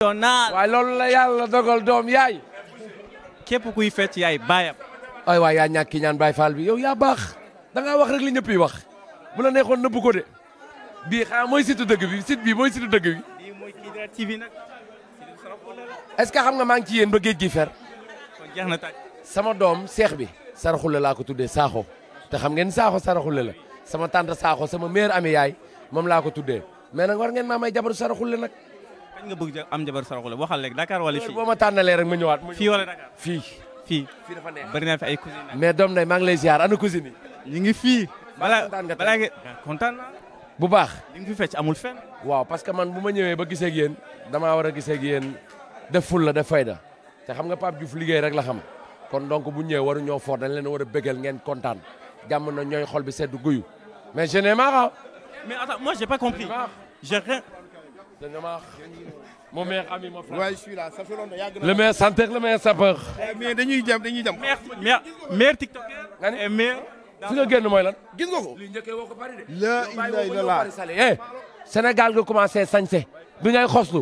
national waaye loolu la yàlla dogal doom yaay képp kuy fecc yaay baayam ay waay yaa ñàkki ñaan Baay Faal bi yow yaa baax da ngaa wax rek li ñëpp yi wax bu la neexoon nëbb ko de bii xanaa mooy situ dëgg bi sit bii mooy situ dëgg bi lii mooy Kidira TV nag est-ce que xam nga maa ngi ci yéen ba géej gi fer kon jeex na tàj sama doom seex bi saraxule laa ko tuddee saaxo te xam ngeen saaxo saraxule la sama tante saaxo sama mère ami yaay moom laa ko tuddee mais nag war ngeen maa may jabaru saraxule nag kañ nga bëgg am jabar saraxule waxal léegi Dakar wala fii boo ma tànnalee rek ma ñëwaat ma fii wala Dakar fii fii fii dafa neex bari naa fi ay cousine mais doom day maa ngi lay ziar ana cousine yi ñu ngi fii balaa kontaan nga tey. balaa nga kontaan naa bu baax li nga fi fecc amul fenn waaw parce que man bu ma ñëwee ba gisee ak yéen damaa war a gisee ak yéen def ful la def fayda te xam nga Pape Diouf liggéey rek la xam kon donc bu ñëwee waru ñoo fort dañ leen war a bégal ngeen kontaan jàmm na ñooy xol bi sedd guyu mais je n'ai marre mais attends moi j'ai pas compris j'ai rien je n'ai marre mon meilleur ami mon frère Ouais, je suis là, ça fait longtemps. yàgg na. le meilleur chanteur le meilleur sapeur mais dañuy jam dañuy jam. meilleur meilleur meilleur tiktoker Nga ni? et meilleur fi nga génn mooy lan gis nga ko. li njëkkee woo ko bari de la ilaha illallah. eh Sénégal nga commencé sañse bi ngay xoslu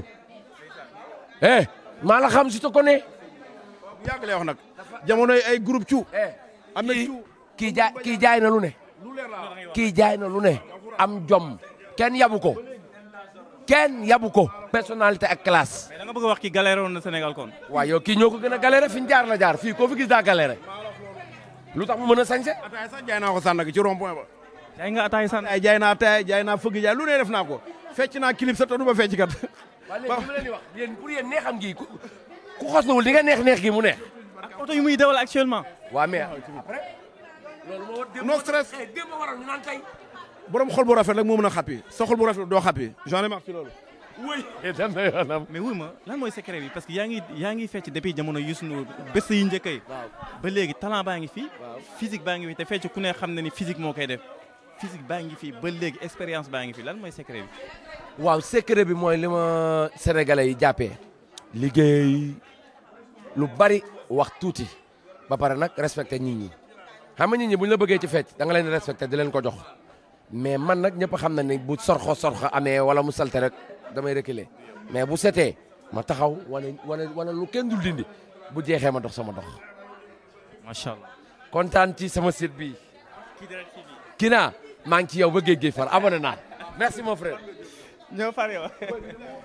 eh maa la xam si te connais bu yàgg lay wax nag. jamonoy ay groupe cu. eh am na kii cu. kii jaay kii jaay na lu ne kii jaay na lu ne am jom kenn yabu ko kenn yabu ko personnalité ak classe mais da nga bëgg a wax ki galéré woon na Sénégal kon waaw yow kii ñoo ko gën a galéré fi ñu jaar la jaar fii koo fi gis daa galéré lu tax mu mën a sañse ataay sax jaay naa ko Sandaga ci rond point ba. jaay nga ataay san ay jaay naa ataay jaay naa fëgg jaay lu ne def naa ko. fecc naa clip sa te du ma fecc kat. waaw léegi li ma leen di wax yéen pour yéen neexam gi ku ku xosluwul di nga neex neex gi mu neex ak oto yu muy dawal actuellement waaw mais après loolu moo war démb No stress. eh, démb waroon ñu naan tey borom xol bu rafet rek moo mën a xappi. sa xol bu rafet doo xappi. j'en ai marre ci loolu. wëy dem na yoonam mais wuy ma lan mooy secret bi parce que yaa ngi yaa ngi fecc depuis jamono Youssou Ndour bés yi njëkk yi ba léegi talent baa ngi fi physique baa ngi fi te fecc ku ne xam na ni physique moo koy def physique baa ngi fi ba léegi expérience baa ngi fi lan mooy secret bi waaw secret bi mooy li ma sénégalais yi jàppee liggéey lu bari wax tuuti ba pare nag respecté nit ñi xam nga nit ñi bu ñu la bëggee ci fecc da nga leen di respecté di leen ko jox mais man nag ñëpp xam na ni bu sorxo sorxo amee wala mu salte rek damay reculer mais bu setee ma taxaw wane wane wane lu kenn dul dindi bu jeexee ma dox sama dox macha allah. kontaan ci sama site bi Kina maa ngi ci yow ba géej géej far abonné naa merci mon frère ñoo far yow